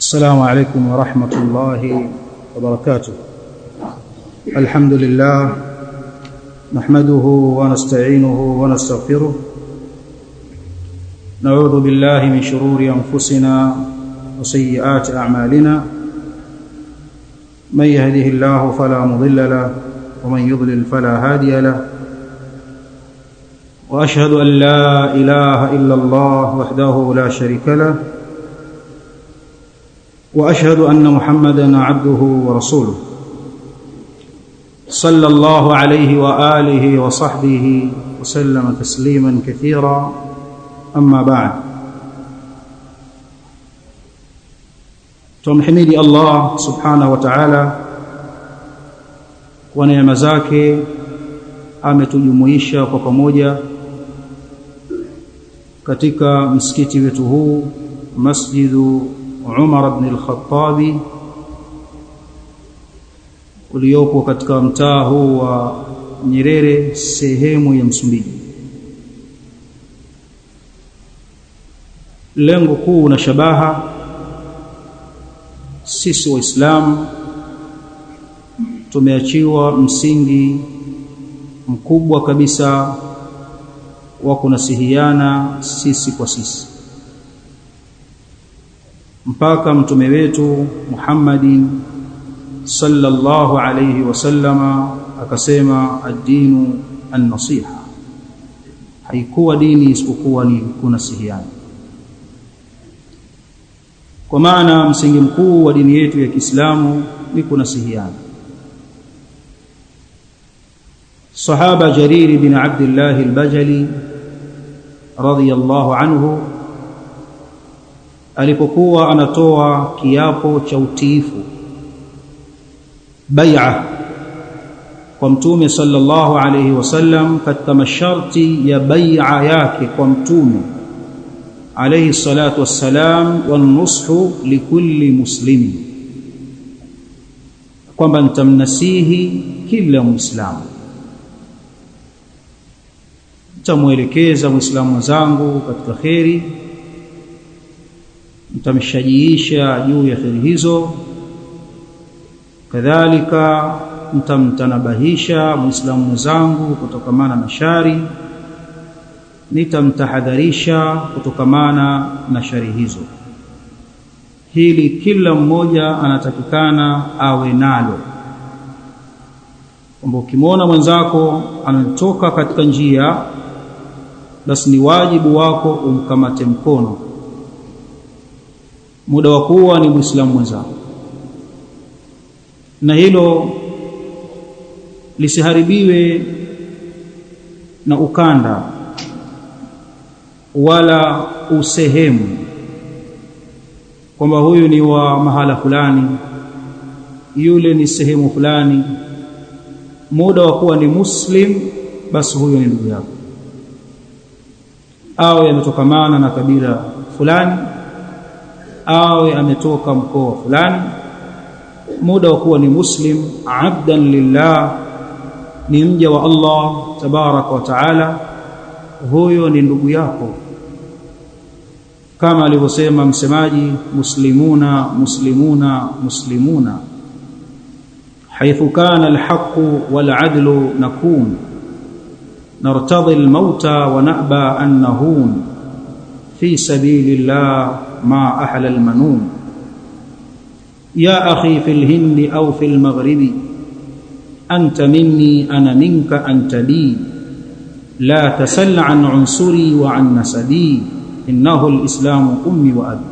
السلام عليكم ورحمة الله وبركاته الحمد لله نحمده ونستعينه ونستغفره نعوذ بالله من شرور أنفسنا وسيئات أعمالنا من يهده الله فلا مضل له ومن يضلل فلا هادي له واشهد ان لا اله الا الله وحده لا شريك له واشهد ان محمدا عبده ورسوله صلى الله عليه واله وصحبه وسلم تسليما كثيرا اما بعد tumhimidi Allah subhanahu wa ta'ala kwa neema zake ametujumuisha kwa pamoja katika msikiti wetu huu Masjidu Umar ibn al-Khattabi uliopo katika mtaa huu wa Nyerere sehemu ya Msumbiji lengo kuu na shabaha sisi waislamu tumeachiwa msingi mkubwa kabisa wa kunasihiana sisi kwa sisi mpaka mtume wetu Muhammadin sallallahu alayhi wasallama akasema ad-dinu an-nasiha haikuwa dini isipokuwa ni kunasihiana kwa maana msingi mkuu wa dini yetu ya Kiislamu ni kunasihiana Sahaba Jarir bin Abdullah al-Bajali radhiyallahu anhu alipokuwa anatoa kiapo cha utiifu bai'a kwa mtume sallallahu alayhi wasallam katika masharti ya bai'a yake kwa mtume alayhi salatu wassalam wanushu likulli muslimin kwamba nitamnasihi kila muislamu nitamwelekeza muislamu mwenzangu katika kheri nitamshajiisha juu ya kheri hizo kadhalika nitamtanabahisha muislamu mwenzangu kutokamana na shari nitamtahadharisha kutokamana na shari hizo hili kila mmoja anatakikana awe nalo kwamba ukimwona mwenzako anatoka katika njia basi ni wajibu wako umkamate mkono muda wa kuwa ni muislamu mwenzako na hilo lisiharibiwe na ukanda wala usehemu kwamba huyu ni wa mahala fulani yule ni sehemu fulani muda wa kuwa ni muslim basi huyo ni ndugu yako awe ametokamana na kabila fulani awe ametoka mkoa fulani muda wa kuwa ni muslim abdan lillah ni mja wa Allah tabaraka wa taala huyo ni ndugu yako kama alivyosema msemaji muslimuna muslimuna muslimuna حيث كان الحق والعدل نكون نرتضي الموت ونأبى أن نهون في سبيل الله ما أحلى المنون يا أخي في الهند أو في المغرب أنت مني أنا منك أنت لي لا تسل عن عنصري وعن نسبي إنه الإسلام أمي وأبي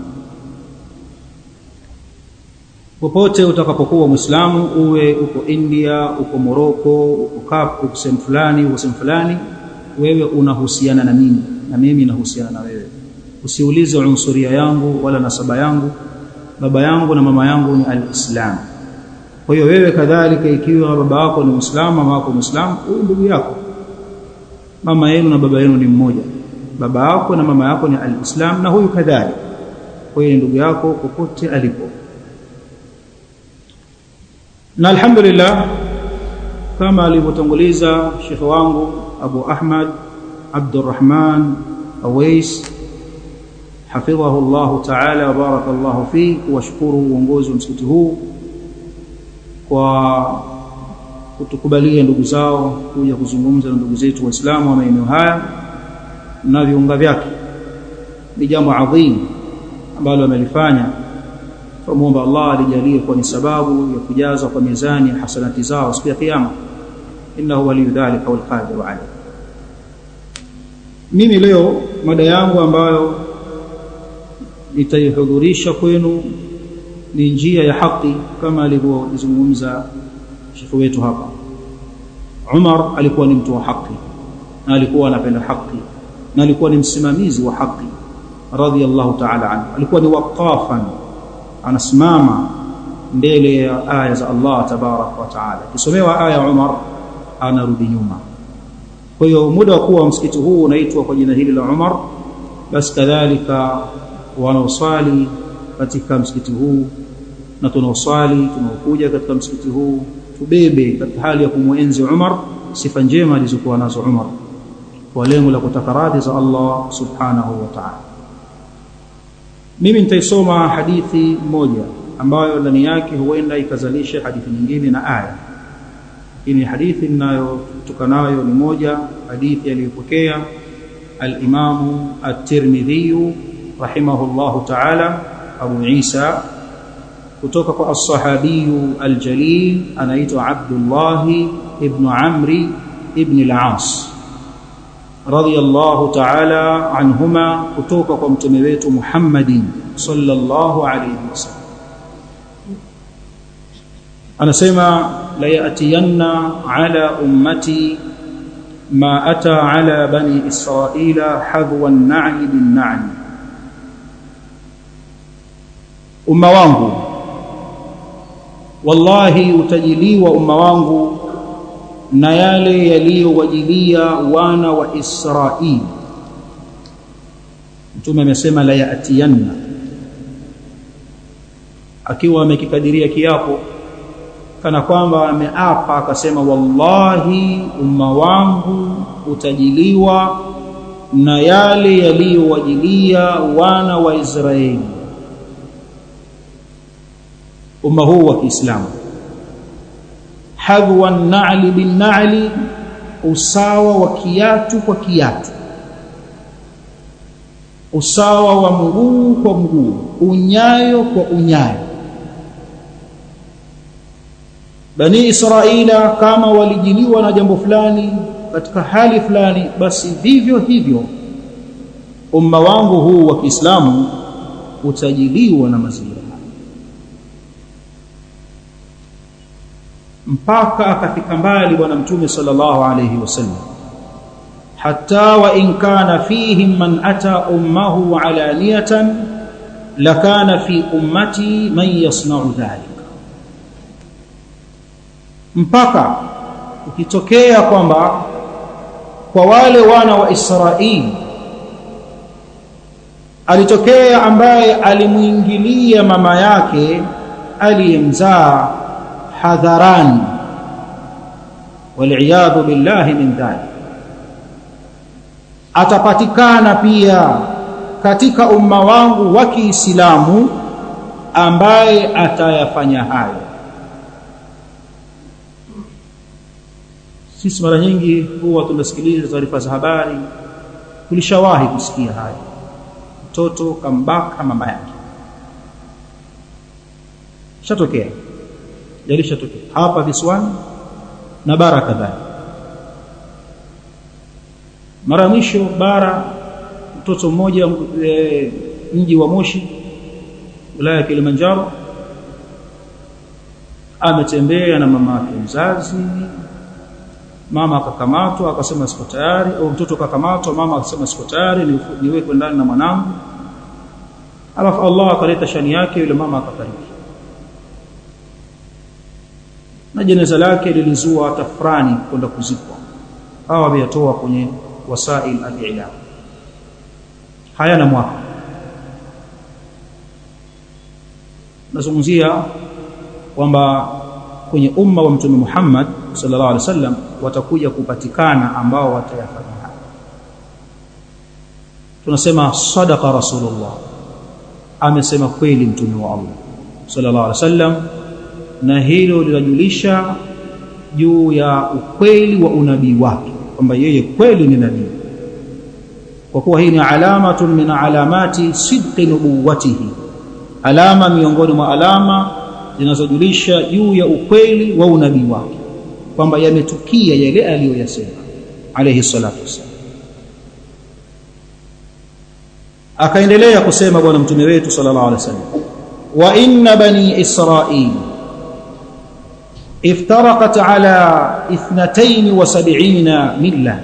popote utakapokuwa muislamu uwe uko India uko Morocco uko Cape uko sehemu fulani uko sehemu fulani wewe unahusiana na mimi na mimi nahusiana na wewe usiulize unsuria yangu wala nasaba yangu baba yangu na mama yangu ni alislam kwa hiyo wewe kadhalika ikiwa baba yako ni muislamu mama yako muislamu huyu ndugu yako mama yenu na baba yenu ni mmoja baba yako na mama yako ni alislam na huyu kadhalika kwa hiyo ndugu yako popote alipo na alhamdulillah kama alivyotanguliza shekhe wangu Abu Ahmad Abdurrahman Awais hafidhahu Allah ta'ala wa barakallahu fi kuwashukuru uongozi wa msikiti huu kwa kutukubalia ndugu zao kuja kuzungumza na ndugu zetu waislamu wa maeneo haya na viunga vyake ni jambo adhim ambalo amelifanya tumuomba Allah alijalie kwa ni sababu ya kujaza kwa mizani hasanati zao siku ya kiyama innahu waliyyu dhalika wal qadiru alayh mimi leo mada yangu ambayo nitaihudhurisha kwenu ni njia ya haki kama alivyozungumza shekhu wetu hapa Umar alikuwa ni mtu wa haki na alikuwa anapenda haki na alikuwa ni msimamizi wa haki radhiyallahu ta'ala anhu alikuwa ni waqafan anasimama mbele ya aya za Allah tabarak wa taala kisomewa aya Umar anarudi nyuma kwa hiyo muda wa kuwa msikiti huu unaitwa kwa jina hili la Umar basi kadhalika wanaoswali katika msikiti huu na tunaoswali tunaokuja katika msikiti huu tubebe katika hali ya kumwenzi Umar sifa njema alizokuwa nazo Umar kwa lengo la kutaka radhi za Allah subhanahu wa ta'ala mimi nitaisoma hadithi moja ambayo ndani yake huenda ikazalisha hadithi nyingine na aya lakini hadithi ninayotoka nayo ni moja hadithi aliyopokea al-Imam at-Tirmidhi rahimahullahu ta'ala Abu Isa kutoka kwa as-sahabiyu al-jalil anaitwa Abdullah ibn Amri ibn al-As radiyallahu ta'ala anhuma kutoka kwa mtume wetu Muhammadin sallallahu alayhi wasallam anasema la yatiyanna ala ummati ma ata ala bani israila hadwa an-na'i bin-na'i umma wangu wallahi utajiliwa umma wangu na yale yaliyowajilia wana wa Israeli mtume amesema la yatiyanna akiwa amekikadiria kiapo kana kwamba ameapa akasema wallahi umma wangu utajiliwa na yale yaliyowajilia wana wa Israeli umma huu wa Kiislamu hadwa an-na'li bin-na'li usawa wa kiatu kwa kiatu usawa wa mguu kwa mguu unyayo kwa unyayo bani israila kama walijiliwa na jambo fulani katika hali fulani basi vivyo hivyo umma wangu huu wa Kiislamu utajiliwa na mazingira mpaka akafika mbali bwana mtume sallallahu alayhi wasallam hatta wa in kana fihim man ata ummahu alaniyatan lakana fi ummati man yasna'u dhalika mpaka ukitokea kwamba kwa wale wana wa Israeli alitokea ambaye alimuingilia mama yake aliyemzaa hadharani waliyadhu billahi min dhalik atapatikana pia katika umma wangu wa Kiislamu ambaye atayafanya hayo sisi mara nyingi huwa tunasikiliza taarifa za habari tulishawahi kusikia haya mtoto kambaka mama yake shatokea yalishatokea hapa visiwani na bara kadhaa mara mwisho bara mtoto mmoja e, mji wa Moshi wilaya ya Kilimanjaro ametembea na mama yake mzazi mama akakamatwa akasema siko tayari au mtoto akakamatwa mama akasema siko tayari niwekwe ndani na mwanangu alafu Allah akaleta shani yake yule mama akafariki na jeneza lake lilizua tafrani kwenda kuzikwa hawa wameyatoa kwenye wasail al-i'lam hayana mwaka nazungumzia kwamba kwenye umma wa mtume Muhammad sallallahu alaihi wasallam watakuja kupatikana ambao watayafanya tunasema sadaqa rasulullah amesema kweli mtume wa Allah sallallahu alaihi wasallam na hilo linajulisha juu ya ukweli wa unabii wake kwamba yeye kweli ni nabii kwa kuwa hii ni alamatun min alamati sidqi nubuwatihi alama miongoni mwa alama zinazojulisha juu ya ukweli wa unabii wake kwamba yametukia yale aliyoyasema alayhi salatu wasallam akaendelea kusema bwana mtume wetu sallallahu alaihi wasallam wa inna bani israil افترقت على 72 مله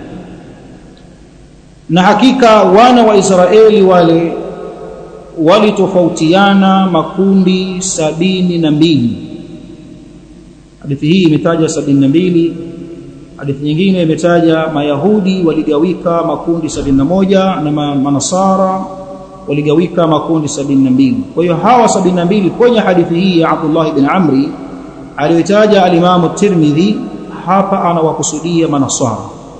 na hakika wana wa Israeli wale walitofautiana makundi sabini na mbili hadithi hii imetaja sabini na mbili hadithi nyingine imetaja mayahudi waligawika makundi sabini na moja na manasara waligawika makundi sabini na mbili kwa hiyo hawa sabini na mbili kwenye hadithi hii ya Abdullah ibn Amri aliyotaja alimamu Tirmidhi hapa anawakusudia manasara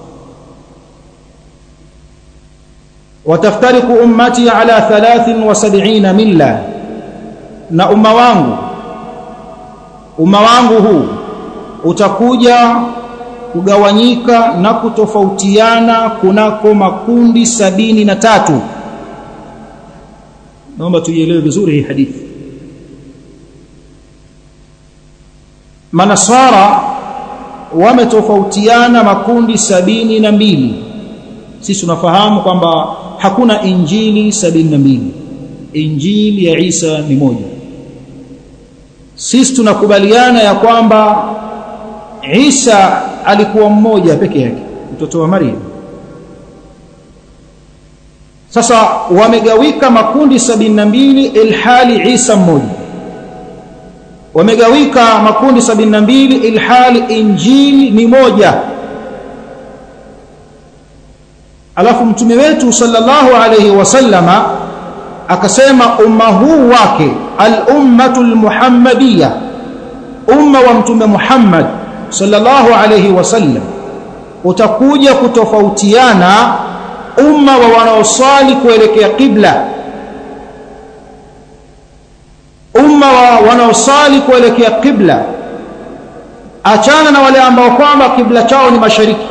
wataftariku ummati ala 73 milla na umma wangu umma wangu huu utakuja kugawanyika na kutofautiana kunako makundi sabini na tatu naomba tuielewe vizuri hii hadithi manasara wametofautiana makundi sabini na mbili sisi tunafahamu kwamba hakuna injili sabini na mbili injili ya Isa ni moja sisi tunakubaliana ya kwamba Isa alikuwa mmoja peke yake mtoto wa Maria sasa wamegawika makundi sabini na mbili ilhali Isa mmoja wamegawika makundi sabini na mbili ilhali injili ni moja alafu mtume wetu sallallahu alayhi wasallama akasema umma huu wake al-ummatul muhammadiyya umma wa mtume Muhammad sallallahu alayhi wasallam utakuja kutofautiana umma wa wanaosali kuelekea qibla umma wa wanaosali kuelekea qibla achana na wale ambao kwamba kibla chao ni mashariki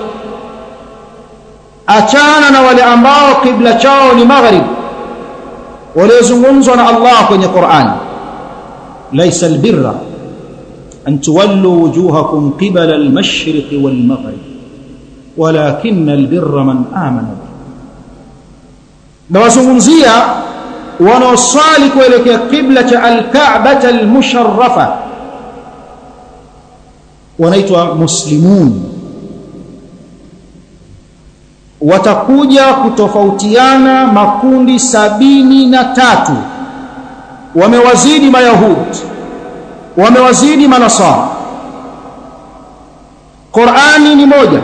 achana na wale ambao kibla chao ni maghrib waliozungumzwa na Allah kwenye Qur'an laysa albirra an tuwallu wujuhakum qibala almashriq walmaghrib walakin albirra man amana na wazungumzia wanaoswali kuelekea kibla cha alka'bah almusharrafa wanaitwa muslimun watakuja kutofautiana makundi sabini na tatu wamewazidi mayahudi wamewazidi manasara Qur'ani ni moja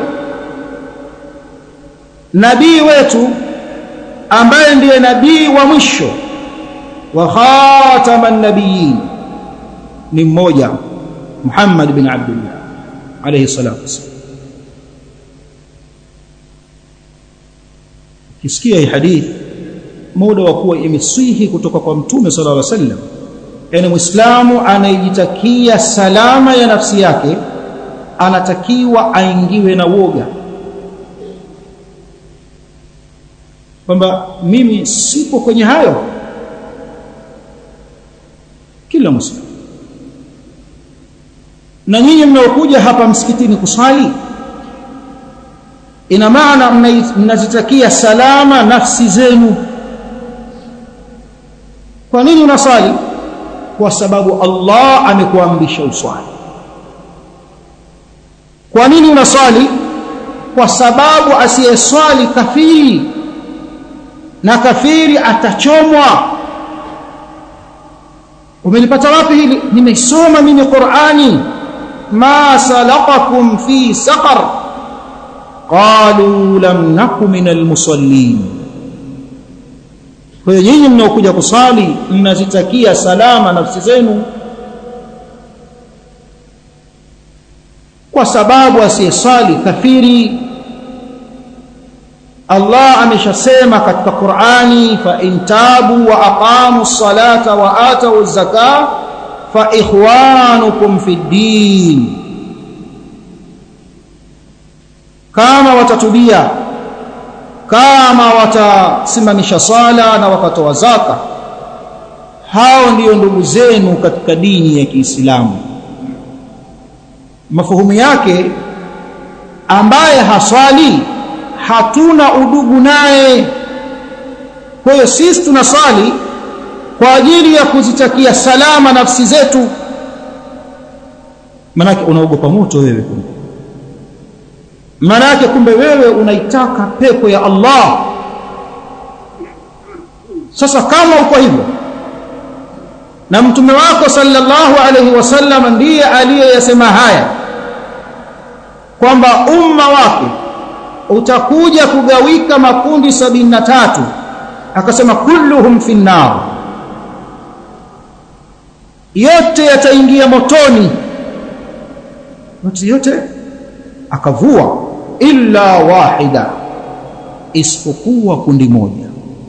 nabii wetu ambaye ndiye nabii wa mwisho wa khataman nabiyyin ni mmoja Muhammad bin Abdullah alayhi salatu wasallam kisikia hii hadithi muda wa kuwa imeswihi kutoka kwa mtume sallallahu alaihi wasallam yani muislamu anayejitakia salama ya nafsi yake anatakiwa aingiwe na woga kwamba mimi sipo kwenye hayo kila muslim na nyinyi mnaokuja hapa msikitini kusali ina maana mnazitakia salama nafsi zenu kwa nini unasali kwa sababu Allah amekuamrisha uswali kwa nini unasali kwa sababu asiyeswali kafiri na kafiri atachomwa umelipata wapi hili nimesoma mimi Qur'ani ma salakakum fi saqar qalu lam naku minal musallin kwa hiyo nyinyi mnaokuja kusali mnazitakia salama nafsi zenu kwa sababu asiyesali kafiri Allah ameshasema katika Qur'ani fa intabu wa aqamu salata wa atu zaka fa ikhwanukum fi din kama watatubia kama watasimamisha sala na wakatoa zaka hao ndiyo ndugu zenu katika dini ya Kiislamu mafuhumu yake ambaye haswali hatuna udugu naye kwa hiyo sisi tunaswali kwa ajili ya kuzitakia salama nafsi zetu manake unaogopa moto wewe kumbe manake kumbe wewe unaitaka pepo ya Allah sasa kama uko hivyo na mtume wako sallallahu alaihi wasallam ndiye aliyeyasema haya kwamba umma wake utakuja kugawika makundi sabini na tatu akasema kulluhum fi nnar yote yataingia motoni yote yote akavua illa wahida isipokuwa kundi moja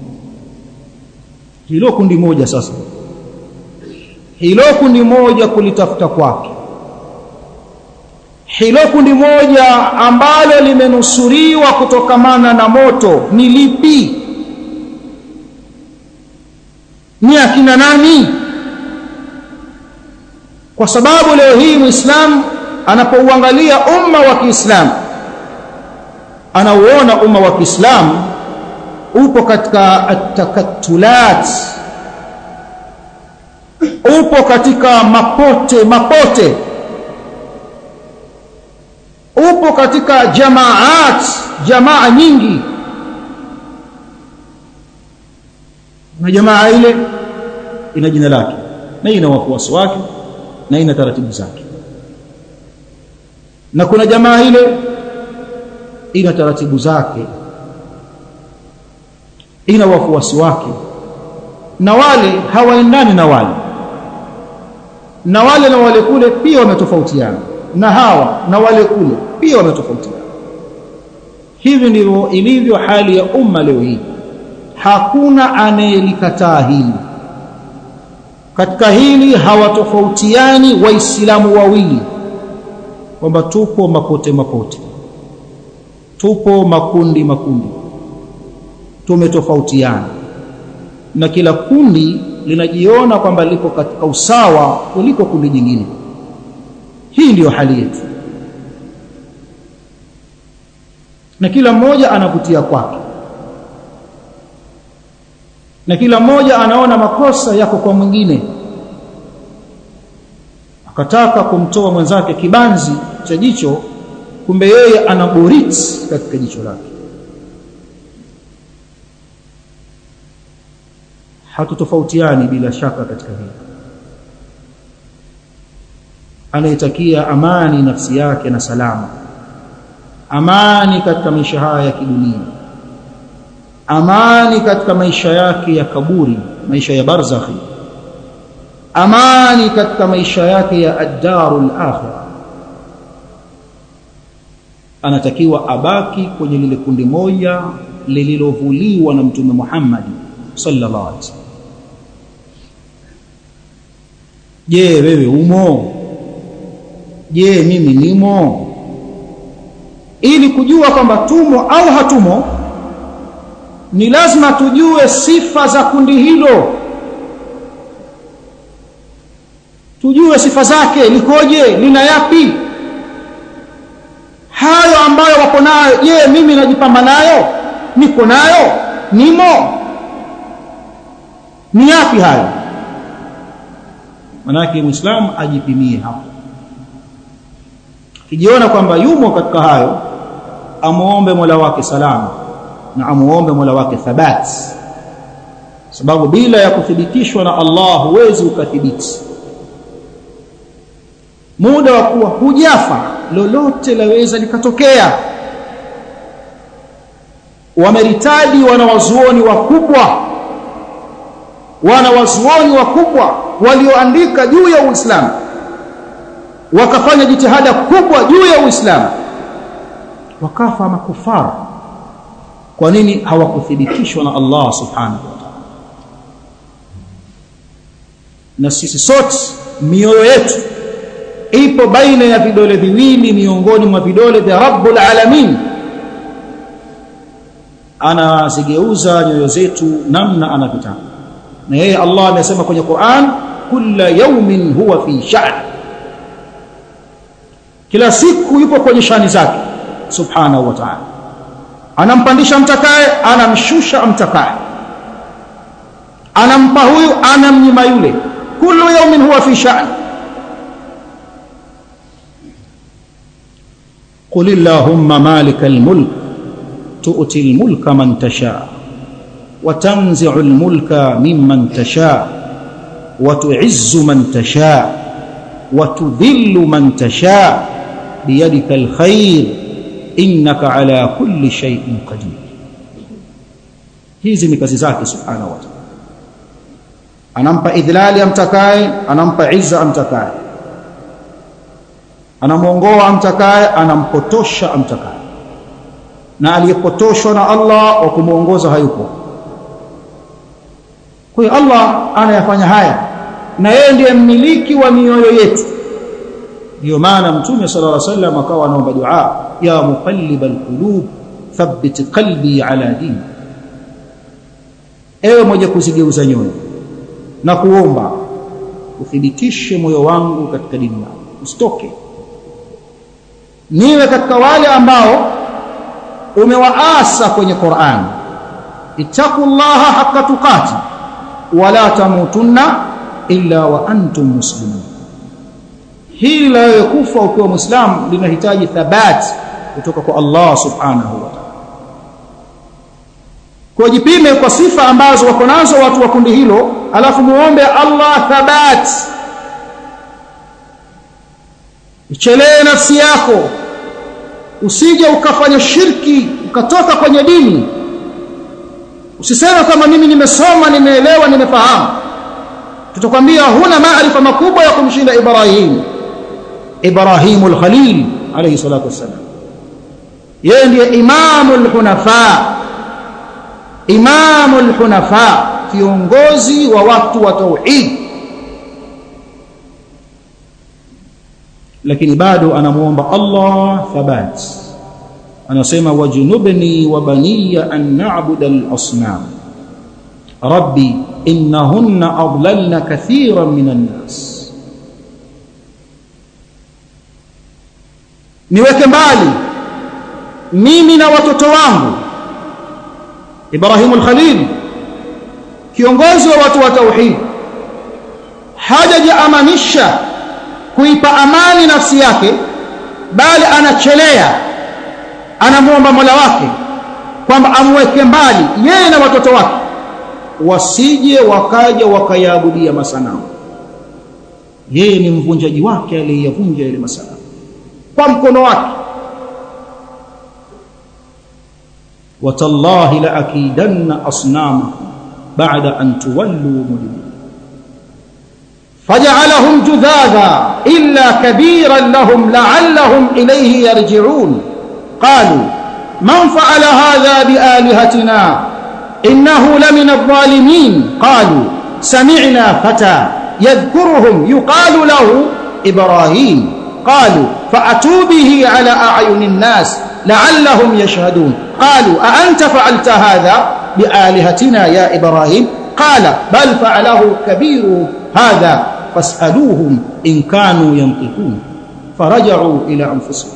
hilo kundi moja sasa hilo kundi moja kulitafuta kwake hilo kundi moja ambalo limenusuriwa kutokamana na moto ni lipi ni akina nani kwa sababu leo hii muislamu anapouangalia umma wa Kiislamu anauona umma wa Kiislamu upo katika atakatulat upo katika mapote mapote upo katika jamaat jamaa nyingi na jamaa ile ina jina lake na ina wafuasi wake na ina taratibu zake na kuna jamaa ile ina taratibu zake ina wafuasi wake na wale hawaendani na wale na wale na wale kule pia wametofautiana na hawa na wale kule pia wametofautiana hivi ndivyo ilivyo hali ya umma leo hii hakuna anayelikataa hili katika hili hawatofautiani waislamu wawili kwamba tupo mapote mapote tupo makundi makundi tumetofautiana na kila kundi linajiona kwamba liko katika usawa kuliko kundi jingine hii ndiyo hali yetu na kila mmoja anavutia kwake na kila mmoja anaona makosa yako kwa mwingine akataka kumtoa mwenzake kibanzi cha jicho kumbe yeye ana boriti katika jicho lake hatutofautiani bila shaka katika hili anayetakia amani nafsi yake na salama amani katika maisha haya ya kidunia amani katika maisha yake ya kaburi maisha ya barzakhi amani katika maisha yake ya ad-darul akhirah anatakiwa abaki kwenye lile kundi moja lililovuliwa na mtume Muhammad sallallahu alaihi wasallam je wewe umo je mimi nimo ili kujua kwamba tumo au hatumo ni lazima tujue sifa za kundi hilo tujue sifa zake likoje lina yapi hayo ambayo wako nayo je mimi najipamba nayo niko nayo nimo ni yapi hayo manake muislamu ajipimie hapo kijiona kwamba yumo katika hayo amuombe Mola wake salama na amuombe Mola wake thabat sababu bila ya kuthibitishwa na Allah huwezi ukathibiti muda wa kuwa hujafa lolote laweza likatokea wameritadi wanawazuoni wakubwa wanawazuoni wakubwa walioandika juu ya Uislamu wakafanya jitihada kubwa juu ya Uislamu wakafa makufara kwa nini hawakuthibitishwa na Allah subhanahu wa ta'ala na sisi sote mioyo yetu ipo baina ya vidole viwili miongoni mwa vidole vya Rabbul Alamin anazigeuza nyoyo zetu namna anavyotaka na yeye Allah amesema kwenye Qur'an kulla yawmin huwa fi sha'n kila siku yupo kwenye shani zake subhanahu wa ta'ala anampandisha mtakaye anamshusha amtakaye anampa huyu anamnyima yule kullu yawmin huwa fi sha'n قل اللهم مالك الملك تؤتي الملك من تشاء وتنزع الملك ممن تشاء وتعز من تشاء وتذل من تشاء بيدك الخير إنك على كل شيء قدير hizi ni kazi zake subhanahu wa ta'ala anampa idhlali amtakaye anampa izza amtakaye anamuongoa amtakaye anampotosha amtakaye na aliyepotoshwa na Allah wa kumuongoza hayupo kwa hiyo Allah anayafanya haya na yeye ndiye mmiliki wa mioyo yetu ndio maana mtume sallallahu alaihi wasallam akawa anaomba dua ya muqallibal qulub thabbit qalbi ala dini ewe mmoja kuzigeuza nyoyo na kuomba uthibitishe moyo wangu katika dini yako usitoke niwe katika wale ambao umewaasa kwenye Qur'an ittaqullaha haqqa tuqati wala tamutunna illa wa antum muslimun hili la kufa ukiwa muislamu linahitaji thabati kutoka kwa Allah subhanahu wa ta'ala kwa jipime kwa sifa ambazo wako nazo watu wa kundi hilo alafu muombe Allah thabati ichelee nafsi yako usije ukafanya shirki ukatoka kwenye dini usiseme kama mimi nimesoma nimeelewa nimefahamu tutakwambia huna maarifa makubwa ya kumshinda Ibrahim Ibrahim al-Khalil alayhi salatu wassalam yeye ndiye imamul hunafa imamul hunafa kiongozi wa watu wa tauhid lakini bado anamuomba Allah thabat anasema wajnubni wa baniya an na'budu al-asnam rabbi innahunna adlalna kathiran minan nas niweke mbali mimi na watoto wangu Ibrahim al-Khalil kiongozi wa watu wa tauhid hajajiamanisha kuipa amani nafsi yake bali anachelea anamuomba Mola wake kwamba amweke mbali yeye na watoto wake wasije wakaja wakayaabudia masanamu yeye ni mvunjaji wake aliyeyavunja ile masanamu kwa mkono wake watallahi la akidanna asnamakum ba'da an tuwallu mudbirin فجعلهم جذاذا إلا كبيرا لهم لعلهم إليه يرجعون قالوا من فعل هذا بآلهتنا إنه لمن الظالمين قالوا سمعنا فتى يذكرهم يقال له إبراهيم قالوا فأتوا به على أعين الناس لعلهم يشهدون قالوا أأنت فعلت هذا بآلهتنا يا إبراهيم قال بل فعله كبير هذا فاسألوهم إن كانوا ينطقون فرجعوا إلى أنفسهم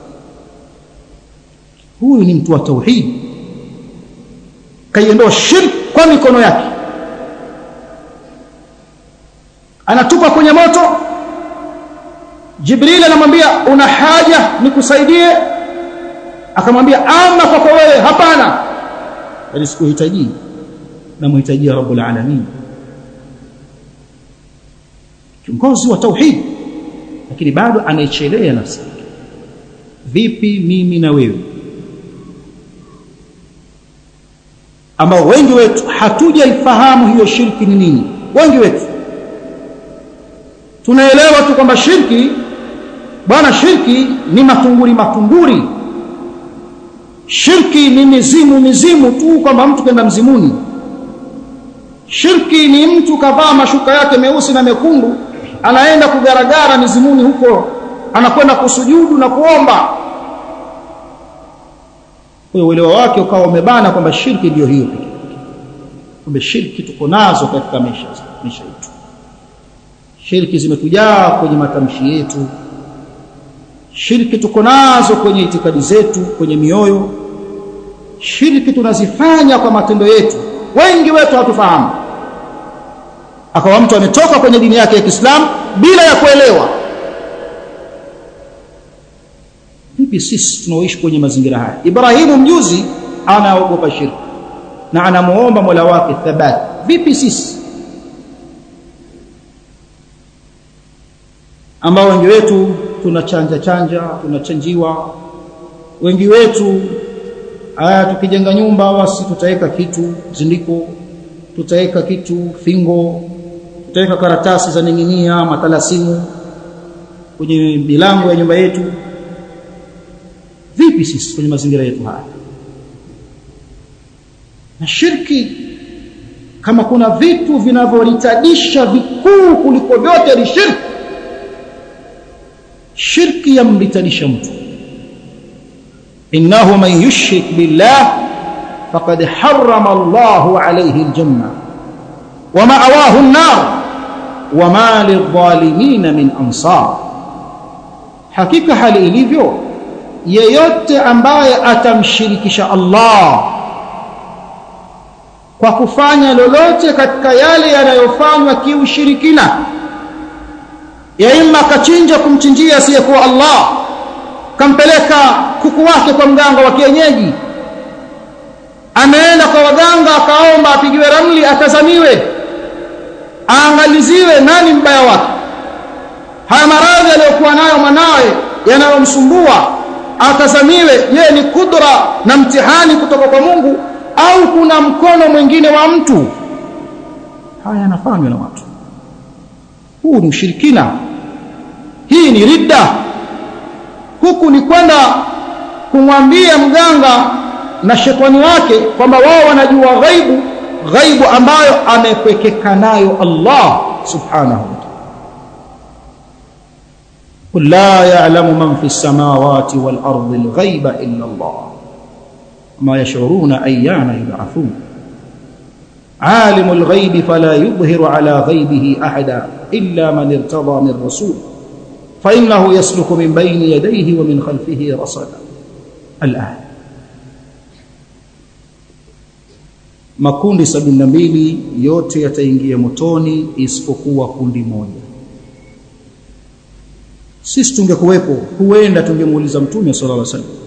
huyu ni mtu wa tauhid kaiondoa shirk kwa mikono yake anatupa kwenye moto jibril anamwambia una haja nikusaidie akamwambia ama kwako wewe hapana bali sikuhitaji namhitajia rabbul alamin kiongozi wa tauhid lakini bado anaichelea nafsi vipi mimi na wewe ambao wengi wetu hatujaifahamu hiyo shirki ni nini wengi wetu tunaelewa tu kwamba shirki bwana shirki ni matunguri matunguri shirki ni mizimu mizimu tu kwamba mtu kwenda mzimuni shirki ni mtu kavaa mashuka yake meusi na mekundu anaenda kugaragara mizimuni huko anakwenda kusujudu na kuomba kwa uelewa wake ukawa umebana kwamba shirki ndiyo hiyo pekee kumbe shirki tuko nazo katika maisha maisha yetu shirki zimetujaa kwenye matamshi yetu shirki tuko nazo kwenye itikadi zetu kwenye mioyo shirki tunazifanya kwa matendo yetu wengi wetu hatufahamu akawa mtu ametoka kwenye dini yake ya Kiislamu bila ya kuelewa vipi sisi tunaoishi kwenye mazingira haya Ibrahimu mjuzi anaogopa shirki na anamuomba Mola wake thabati vipi sisi ambao wengi wetu tunachanja chanja tunachanjiwa wengi wetu aya tukijenga nyumba basi tutaweka kitu zindiko tutaweka kitu fingo tutaweka karatasi za ninginia matalasimu kwenye milango ya nyumba yetu vipi sisi kwenye mazingira yetu haya na shirki kama kuna vitu vinavyolitadisha vikuu kuliko vyote ni shirki shirki yamlitadisha mtu innahu man yushrik billah faqad harrama Allahu alayhi aljanna wa ma'awahu an-nar wa ma lidh-dhalimin min ansar hakika hali ilivyo yeyote ambaye atamshirikisha Allah kwa kufanya lolote katika yale yanayofanywa kiushirikina ya imma kachinja kumchinjia asiyekuwa Allah kampeleka kuku wake kwa mganga wa kienyeji ameenda kwa waganga akaomba apigiwe ramli atazamiwe aangaliziwe nani mbaya wake haya maradhi aliyokuwa nayo mwanawe yanayomsumbua atazamiwe je ni kudra na mtihani kutoka kwa Mungu au kuna mkono mwingine wa mtu haya yanafanywa na watu huu ni ushirikina hii ni ridda huku ni kwenda kumwambia mganga na shetani wake kwamba wao wanajua ghaibu ghaibu ambayo amepwekeka nayo Allah subhanahu wa ta'ala قل لا يعلم من في السماوات والأرض الغيب إلا الله ما يشعرون أيان يبعثون عالم الغيب فلا يظهر على غيبه أحدا إلا من ارتضى من رسول فإنه يسلك من بين يديه ومن خلفه رصدا الآية makundi sabini na mbili yote yataingia motoni isipokuwa kundi moja sisi tungekuwepo huenda tungemuuliza mtume sallallahu alaihi wasallam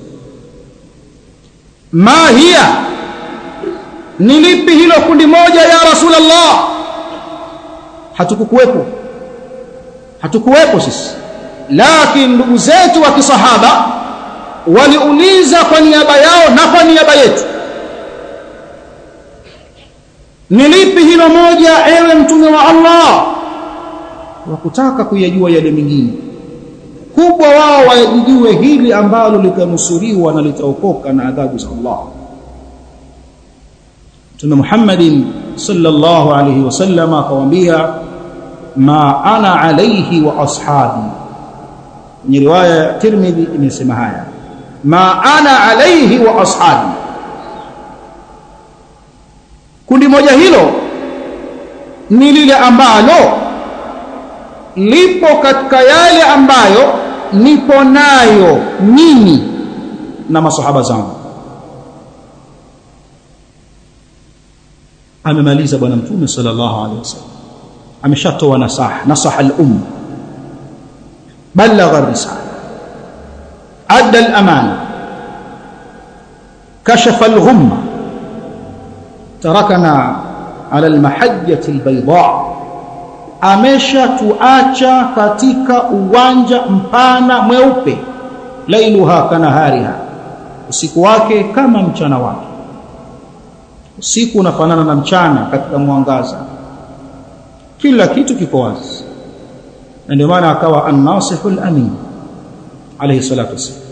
ma hiya ni lipi hilo kundi moja ya rasulullah hatukukuwepo hatukuwepo sisi lakini ndugu zetu wa kisahaba waliuliza kwa niaba yao na kwa niaba yetu ni lipi hilo moja ewe mtume wa Allah wakutaka kuyajua yale mengine kubwa wao wajijue hili ambalo litanusuriwa na litaokoka na adhabu za Allah Mtume Muhammadin sallallahu alayhi wasallam akawaambia ma ana alayhi wa ashabi kwenye riwaya ya Tirmidhi imesema haya ma ana alayhi wa ashabi kundi moja hilo ni lile ambalo lipo katika yale ambayo nipo nayo mimi na masahaba zangu amemaliza bwana mtume sallallahu alaihi wasallam ameshatoa nasaha nasaha al-umma balagha ar-risala adda al-amana kashafa al-ghumma tarakana ala al-mahajjati al-bayda ameshatuacha katika uwanja mpana mweupe lailuha kanahariha usiku wake kama mchana wake usiku unafanana na mchana katika mwangaza kila kitu kiko wazi na ndio maana akawa an-nasihul amin alayhi salatu wasallam